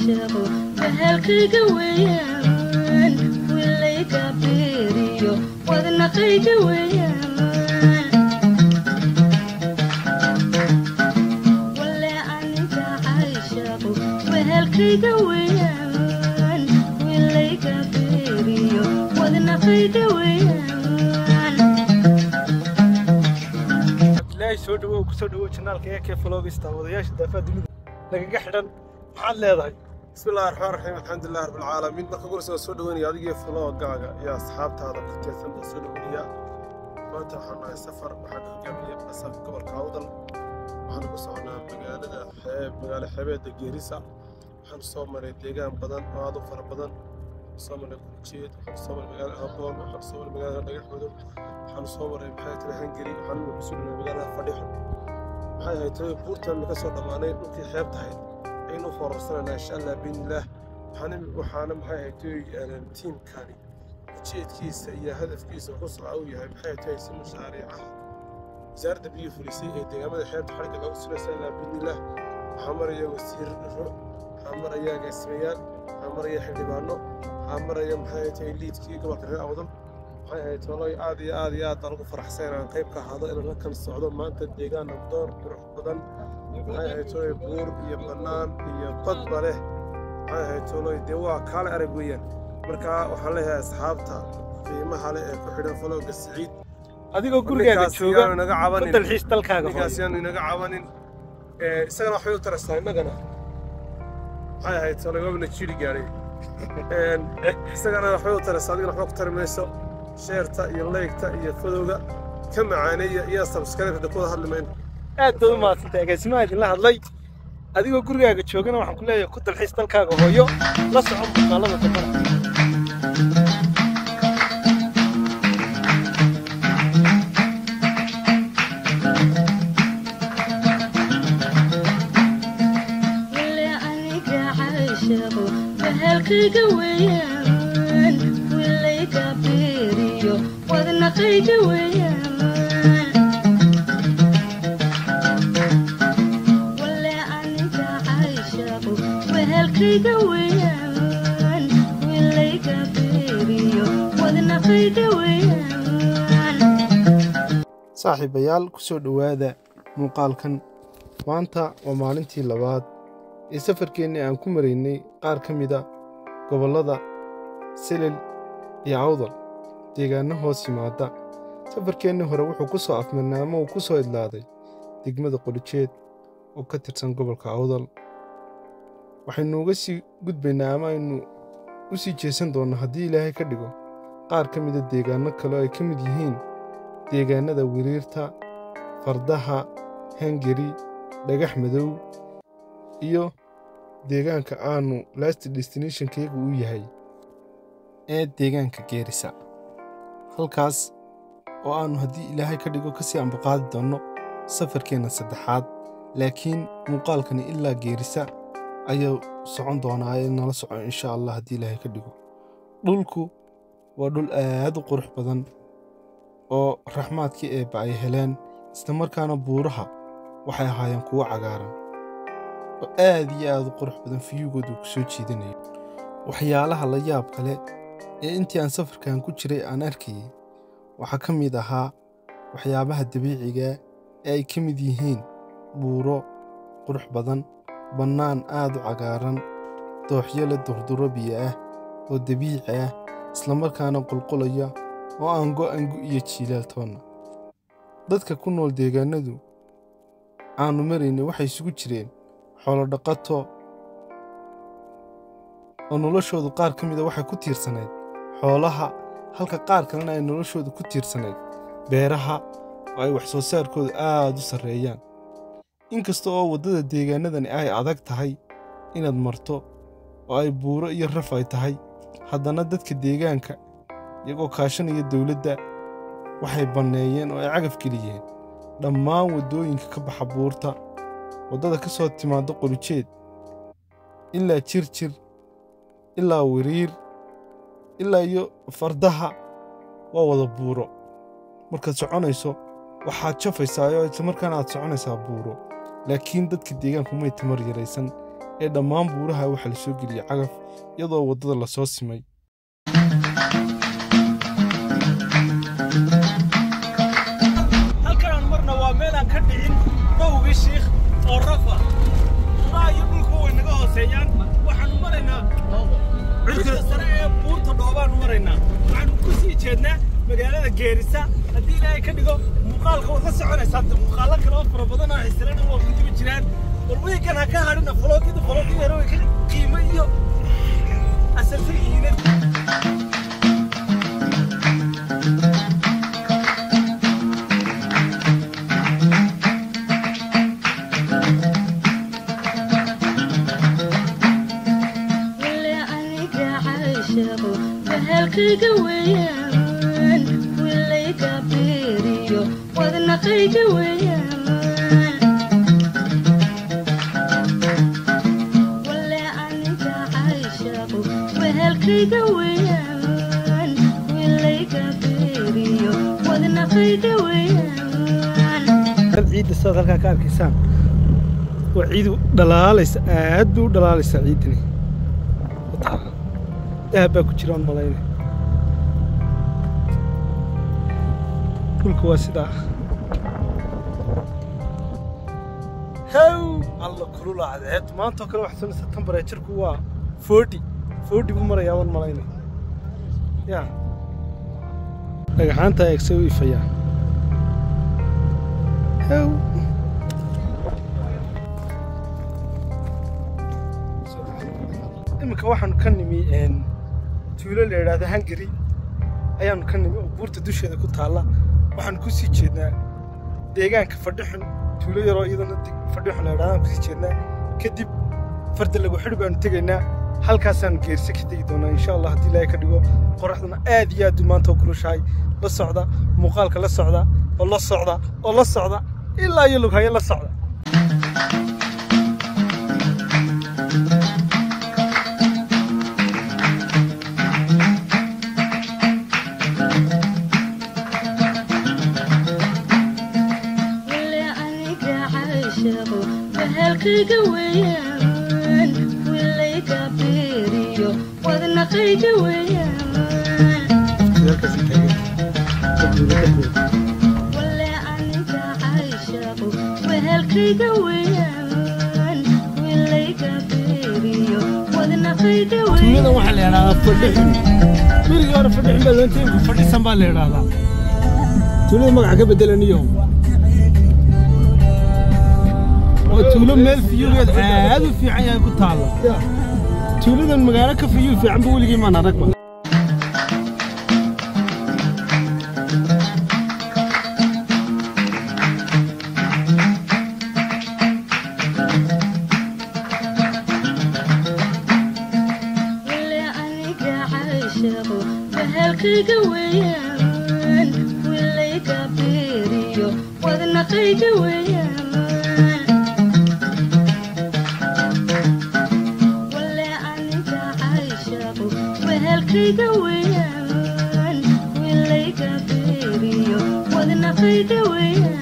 caashaqo bahalkayga weeyaan wilayga beeriyo wadnaqayga weeyaan wale aniga caashaqo bahalkayga weeyaan wilayga beeriyo wadnaqayga weeyaan ilaahay soo dhawow ku soo dhawow janaalka ee kee flogista wadayaasha daafaha dunida nagaga xidhan maxaad leedahay بسم الله الرحمن الرحيم الحمد لله رب العالمين marka gursa soo dhaweynaya adiga flogaaga iyo asxaabtaada ku teesan oo soo dhaweynaya maanta waxaan nahay safar waxaan hogaamiyay basal gobolka awdal waxaan ku soconaa magaalada xeeb magaalo xeebeedda geerisa waxaan soo maray deegaan badan oo aad u fara badan soo maray kurjeed waxaan soo maray magaalada haboon waxaan soo maray magaalada dhagaxmudug waxaan soo maray maxay tiri hangari waxaan ku sugnay magaalada fadhixo maxay ahayd tiri buurtan ka soo dhammaanay dhulkii xeebta ahayd aynu foorarsanayna insha allah biidnillaah waxaana waxaana maxay ahayd tiimkani ujeedkiisa iyo hadafkiisa ku socda uu yahay maxay tahay si mashaariicaha wasaaradda biyo fulisay ee deegaamada xeebta xarigga lagu sulaysa ilaa biidnillaah waxaa maraya wasiirro waxaa maraya agaasimayaal waxaa maraya xildhibaano waxaa maraya maxay tahay liidkii gobolka reer awdal waxay ahayd tolay aad iyo aad iyo aad baan ugu faraxsan inaan qayb ka ahaado inaan la kala socdo maanta deegaan nabdoon qurux badan maxay ahayd tolay buur iyo bannaan iyo badba leh maxay ahayd tolay dee waa kaale arag weeyaan marka waxaan leeyahay asxaabta qiimaha leh ee ku xidhan falowga siciid adigoo gurigaaga ninkaas jooga yaanu inaga ku cabanin dalxiis dalkaaga ninkaas hooyo yaanu inaga cabanin Ee, isagana waxbay u tarastaa innagana maxay ahayd tolay waabna jiri gaadhay Een, isagana waxbay u tarastaa adigana waxba ku tari mayso sheerta iyo leygta iyo fadowga ka macaaneeya iyo sabskribta ku wada hadli mayno aad baad u mahadsantay agaasimaha idinla hadlay adigoo gurigaaga joogana waxaan ku leeyahay ku dalxiis dalkaaga hooyo la soco muuqaalada dambana wale aniga caashaqo bahalkayga weeyaan wilayga beeriyo wadnaqayga weeyaan wale aniga caashaqo bahalkayga weeyaan wilayga beeriyo wadnaqayga weeyaan saaxiibayaal ku soo dhowaada muuqaalkan maanta waa maalintii labaad ee safarkeennii aan ku maraynay qaar ka mida gobollada silil iyo awdal deegaanno hoos yimaada safarkeennii hore wuxuu ku soo afmirnay ama uu ku soo idlaaday degmada qolijeed oo ka tirsan gobolka awdal waxaynu uga sii gudbaynaa ama aynu u sii jeesan doonnaa haddii ilaahay ka dhigo qaar ka mida deegaanno kale oo ay ka mid yihiin deegaannada wiriirta fardaha hangari dhagax madow iyo deegaanka aanu last destinationkaygu u yahay ee deegaanka geerisa halkaas oo aannu haddii ilaahay ka dhigo kasii ambaqaadi doonno safarkeenna saddexaad laakiin muuqaalkani ilaa geerisa ayuu socon doonaa ee nala soco insha allah haddii ilaahay ka dhigo dhulku waa dhul aad u qurux badan oo raxmaadkii eebba ay heleen isla markaana buuraha waxay ahaayeen kuwo cagaaran oo aad iyo aad u qurux badan fiyugooda uu ku soo jiidanayo waxyaalaha la yaab kale ee intii aan safarkan ku jiray aan arkayay waxaa ka mid ahaa waxyaabaha dabiiciga ee ay ka mid yihiin buuro qurux badan bannaan aad u cagaaran dooxyo leh durduro biyo ah oo dabiici ah isla markaana qulqulaya oo aan go'angu iyo jiilaal toonna dadka ku nool deegaannadu aannu maraynay waxay isugu jireen xoolodhaqato oo noloshoodu qaar ka mida waxay ku tiirsanayd xoolaha halka qaar kalena ay noloshoodu ku tiirsanayd beeraha oo ay wax soo saarkoodu aad u sarreeyaan inkasta oo waddada deegaannadani ay adag tahay inaad marto oo ay buuro iyo raf ay tahay haddana dadka deegaanka iyagoo kaashanaya dawladda waxay banneeyeen oo ay cagaf geliyeen dhammaan waddooyinka ka baxa buurta waddada ka soo timaadda qolijeed ilaa jirjir ilaa wiriir ilaa iyo fardaha waa wada buuro markaad soconayso waxaad jafaysaa oo isla markaana aad soconaysaa buuro laakiin dadka deegaanku may tamar yaraysan ee dhammaan buuraha waxaa la soo geliyey cagaf iyadoo waddada la soo simay halkan aan marna waa meel aan ka dhicin dhowgii shiikh oo rafa maa iyo dhulku way naga hooseeyaan waxaanu maraynaa cidda sare ee buurta dhoobaanu maraynaa waxaanu ku sii jeednaa magaalada geerisa haddii ilaahay ka dhigo muuqaalka waad la soconaysaa hadda muuqaalo kale oo fara badan oo xisirana waa ku dibi jiraan bal wiikan ha ka hadhina faloogida faloogida hore way ka qiimo iyo asalsan yihiin wale aniga caashaqo bahalkayga weeyaan wilayga beeriyo wadnaqayga weeyaan wale aniga caashaqo bahalkayga weeyaan wilayga beeriyo wadnaqayga weeyaan dad ciidda sidaad halkaa ka arkaysaan waa ciidu dhalaalaysa aad bay u dhalaalaysaa ciiddani Wataa. dahab baa ku jira aan malayna dhulka waa sidaa haw alla kulula cadeed maantoo kale waxaa sunaysa temperatureku waa forty forty buu marayaa waan malayna ya dhagaxaanta eegse u ifayaa haw iminka waxaanu ka nimi een, tuulo la yidhaahdo hungary ayaanu ka nimi oo buurta dusheeda ku taalla waxaanu ku sii jeednaa deegaanka fadhixun tuulo yaroo iyadana deg- fadhixun la yidhahdo aan kusii jeednaa kadib farda lagu xidhi baanu tegaynaa halkaasaanu geerse ka tegi doonaa insha allah haddii ilaahay ka dhigo qoraxduna aad iyo aad u maanta u kulushahay la socda muuqaalka la socda oo la socda oo la socda ilaa iyo lughayo la socda wale aniga caashaqo bahalkayga weeyaan wilayga beeriyo wadnaqayga weeyaan wale aniga caashaqo bahalkayga weeyaan wilayga beeriyo wadnaqayga tuuladan weeyaan waxaa la yidhahdaa fadhixun berigii hore fadhixun baa loonta imika fadhisan baa la yidhahdaa tuulada magaca ka bedelaniyo oo tuulo meel fiyugeed aad u fiican yahay ku taalla tuuladan magaalo ka fiyuu fiicanba weligii maan aragba wale aniga caashaqo bahalkayga weeyaan wilayga beeriyo wadnaqayga weeyaan wale aniga caashaqo bahalkayga weeyaan wilayga beeriyo wadnaqayga weeyaan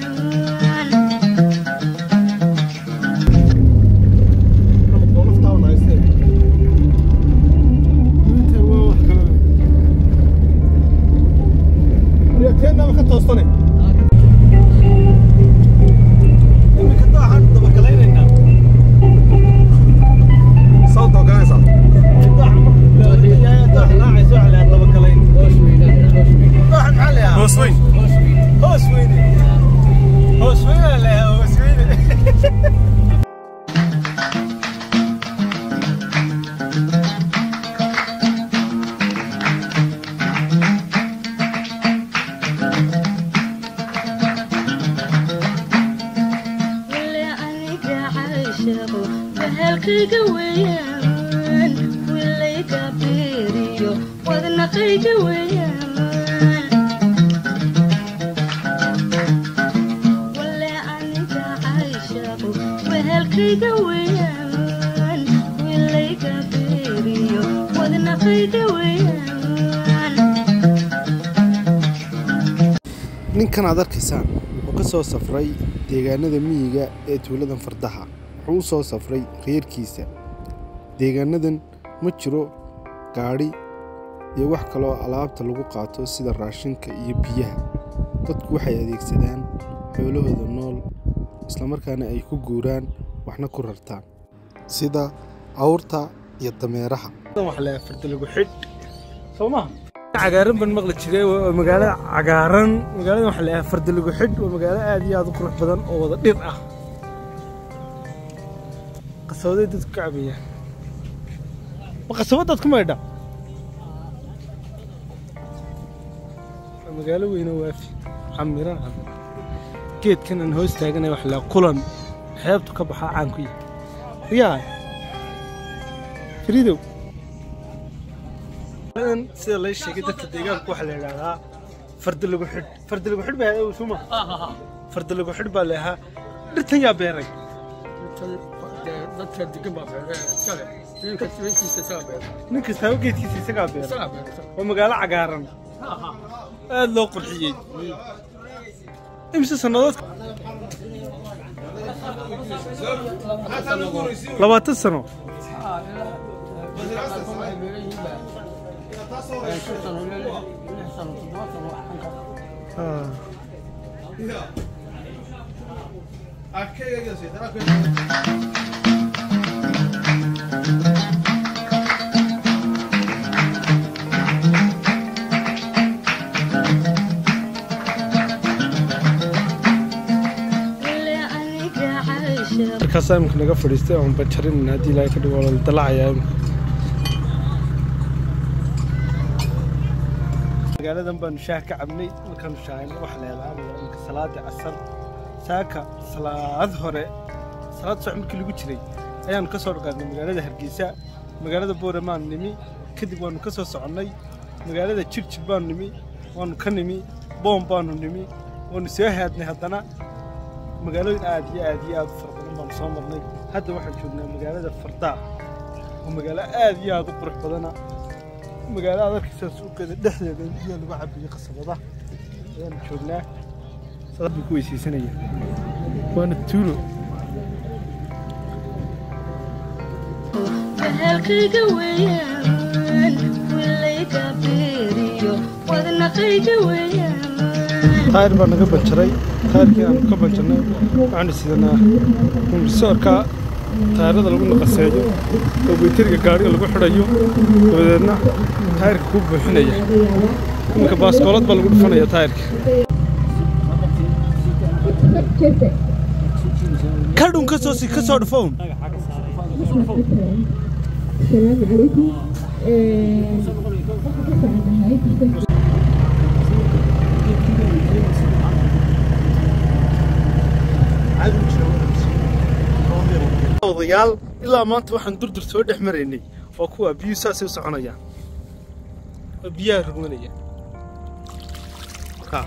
Teenaba ka toostane. Iminka dooxaan dabagalaynaynaa. Sawta ogaanaysaa. Dooxa marka la leeyahay dooxa raacayso waxaa la yidhaha dabagalayn. Dooxan maxaa la yidhahaa? Hoos weyn. Hoos weyne. Hoos weyne la yidhahaa, hoos weyne. wale aniga caashaqo bahalkayga weeyaan wilayga beeriyo wadnaqayga weeyaan wale aniga caashaqo bahalkayga weeyaan wilayga beeriyo wadnaqayga weeyaan ninkan aad arkaysaan wuxuu ka soo safray deegaanada miyiga ee tuuladan fardaha wuxuu u soo safray reerkiisa deegaanadan ma jiro gaadhi iyo wax kaloo alaabta lagu qaato sida raashinka iyo biyaha dadku waxay adeegsadaan xoolahooda nool islamarkaana ay ku guuraan waxna ku rartaan sida awrta iyo dameeraha waxa la farda lagu xidh soo maha cagaaran baan maqli jiray waa magaalo cagaaran magaalada waxa la yahay farda lagu xidh waa magaalo aad iyo aad u qurux badan oo wada dhir ah qasabadey dadku ka cabayaan ma qasabadaad ku maydha waa magaalo weyne waafi camiran camiran geedkan aan hoos taaganay waxa la kulan xeebtu ka baxaa caan ku yahay riyaa fariidow sida lay sheegay dadka deegaanku waxaa la yidhaahdaa farda lagu xidh farda lagu xidh baa suma farda lagu xidh baa leehaa dhirtan yaa beeray dadka degan baa beereen iskale ninka tirintiisa isaga beereen nin kastaaba geedkiisa isagaa beeray isaga beerta waa magaalo cagaaran aad loo qurxiyey imse sannadood labaatan sano wale aniga caasha markaasaa imika naga fadhiistay oon bajarin haddii ilaahay ka dhigo waa la dalacayaa imika magaaladan baanu shaah ka cabnay markaanu shaahayna waxa la yaalaa imika salaada casar saaka salaad hore salaad soc markii lagu jiray ayaanu ka soo dhaqaadnay magaalada hargeysa magaalada booramaan nimi kadib waanu ka soo soconnay magaalada jigjig baanu nimi waanu ka nimi boom baanu nimi waanu soo haadnay haddana magaalooyin aad iyo aad iyo aad u fara badan baanu soo marnay hadda waxaan joognaa magaalada fardaa oo magaalo aad iyo aad u qurux badana magaalo aad arkaysaa suuqeeda dhexdeeda in biyo lagu cabiyo qasabada ayaanu joognaa salaad buu ku weysaysanaya waana tuulo bahalkayga weeyaan wilayga beeriyo wadnaqayga weeyaan taayir baa naga banjaray taayirkii aanu ka banjarnay waxaanu sidanaa kumbisoorka taayirada lagu naqaseeyo oo bayteriga gaadhiga lagu xidhayo dabadeedna taayirka kuu buuxinaya iminka baaskoolad baa lagu dhufanaya taayirka kadhun ka soo si ka soo dhufown السلام عليكم odayaal ilaa maanta waxaan durdur soo dhex maraynay waa kuwa biyuhu saasay u soconayaan oo biyaha rugmanaya ka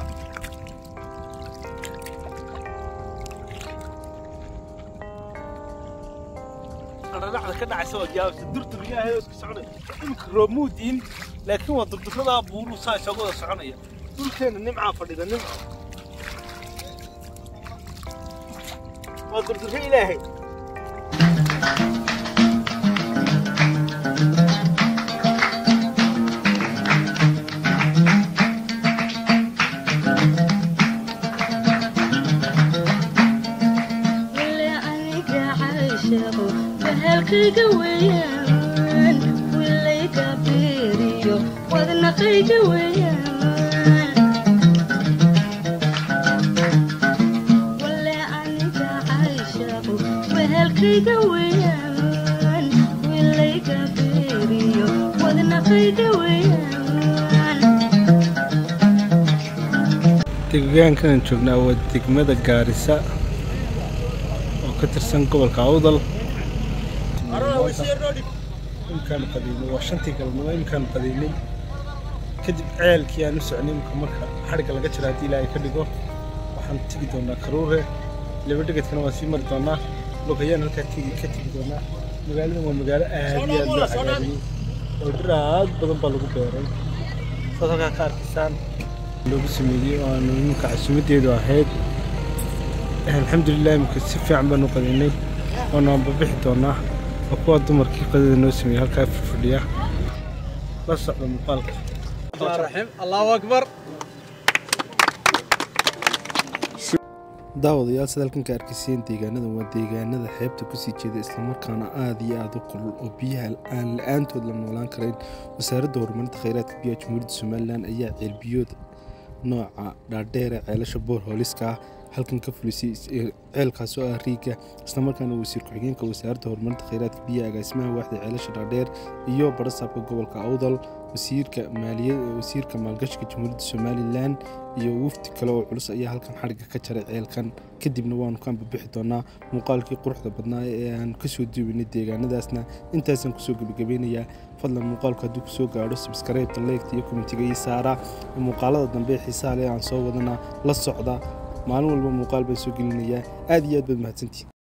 dhacda ka dhacaysa waa yaabsa durdur ilaahay oo isku soconaya imika roob muu diin laakiin waa durduradaa buuruu saa isaga wada soconaya dhulkeena nimcaa fadhida nimca waa durdurro ilaahay wale aniga caashaqo bahalkayga weeyaan wilayga beeriyo wadnaqayga weeyaan wale aniga caashaqo bahalkayga weeyaan wilayga beeriyo wadnaqayga weeyaan deegaankan joognaa waa degmada gaarisa oo ka tirsan gobolka awdal imkaanu qadiinay waa shantii galabnimo imkaanu qadiinay kadib ceelkii aan u socnay imka marka xadhigga laga jira haddii ilaahay ka dhigo waxaan tegi doonaa karuure laba dhegedkana waan sii mari doonaa logayaan halkaa tegi ka tegi doonaa magaaladan waa magaalo aad iyo aad loo cagaariyey oo dhir aad badan baa lagu beeray saad halkaa ka arkaysaan loogu sameeyey oo aanu iminka casuumadeedu ahayd alxamdulilah imika si fiican baanu qadaynay waanu anbabixi doonaa waa kuwa dumarkii qadada noo sameeyey halkaa fadhiya la socda muuqaalka الرحيم الله اكبر daawadayaal sida halkan ka arkayseen deegaanadan waa deegaanada xeebta kusii jeeda islamarkaana aada iyo aada u qulul oo biyaha aan la-aantood la noolaan karayn wasaaradda horumarinta kheyraadka biyaha jamhuuriyadda somalilan ayaa ceelbiyood nooca dhaadheere ceelasha boor hooliska ah halkan ka fulisay ceelkaas oo ah riiga islamarkaana wasiir ku-xigeenka wasaaradda horumarinta kheyraadka biyaha agaasimaha waaxda ceelasha dhaadheer iyo barasaabka gobolka awdal wasiirka maaliyad wasiirka maalgashiga jamhuuriyadda somalilan iyo wafdi kale oo culus ayaa halkan xadhigga ka jaray ceelkan kadibna waanu ka ambabixi doonaa muuqaalkii quruxda badnaa ee aan kasoo duubaynay deegaanadaasna intaasaan kusoo gebagabeynayaa fadlan muuqaalku hadduu kusoo gaadho subscribe leegta iyo komitiga ii saara muuqaalada dambe ee xiisaha leh aan soo wadana la socda maalin walba muuqaal baan soo gelinayaa aad iyo aad baad mahadsantihin